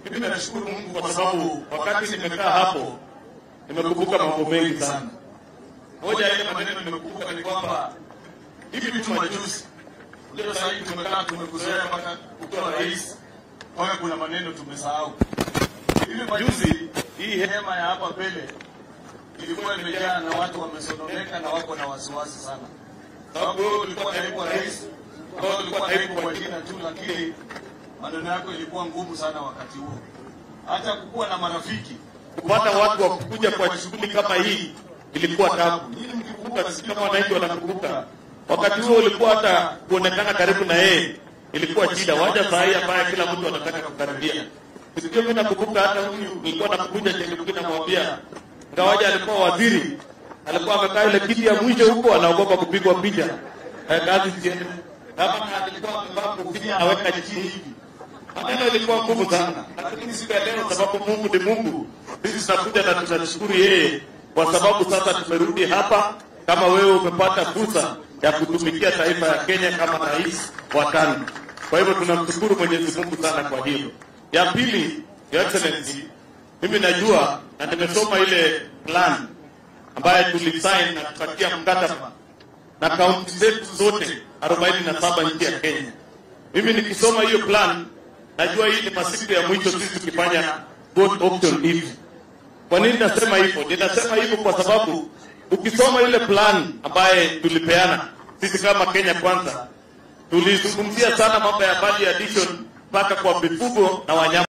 Mimi nashukuru Mungu kwa sababu wakati nimekaa hapo nimekumbuka mambo mengi sana. Moja ya ile maneno nimekumbuka ni kwamba hivi tu majuzi, leo sasa hivi tumekaa tumekuzoea mpaka ukiwa rais, mpaka kuna maneno tumesahau. Hivi majuzi hii hema ya hapa mbele ilikuwa imejaa na watu wamesononeka na wako na wasiwasi sana, sababu wewe ulikuwa naibu wa rais, wewe ulikuwa naibu kwa jina tu, lakini maneno yako ilikuwa ngumu sana wakati huo, hata kukuwa na marafiki, kupata watu wa kukuja kwa shughuli kama hii ilikuwa tabu. Nyinyi mkikumbuka, sisi kama wananchi wanakumbuka, wakati huo ulikuwa hata kuonekana karibu na yeye ilikuwa shida, waja saa hii ambaye kila mtu anataka kukaribia. Sikio mimi nakumbuka hata huyu nilikuwa nakuja Chengeuki namwambia, ngawaja alikuwa waziri, alikuwa amekaa ile kiti ya mwisho huko, anaogopa kupigwa picha eh, kazi ziende. Kama alikuwa amevaa kofia aweka chini hivi maneno ilikuwa ngumu sana, lakini siku ya leo, sababu Mungu ni Mungu, sisi tunakuja na tunashukuru yeye kwa sababu sasa tumerudi hapa, kama wewe umepata fursa ya kutumikia taifa ya Kenya kama rais wa tano. Kwa hivyo tunamshukuru Mwenyezi Mungu sana kwa hilo. Ya pili, Your Excellency, mimi najua na nimesoma ile plan ambayo tulisign na tukatia mkataba na kaunti zetu zote 47 nchi ya Kenya. Mimi nikisoma hiyo plan najua hii ni masiku ya mwisho sisi tukifanya vote option hivi. Kwa nini nasema hivyo? Ninasema hivyo kwa sababu ukisoma ile plan ambaye tulipeana sisi kama Kenya Kwanza, tulizungumzia sana mambo ya value addition mpaka kwa mifugo na wanyama.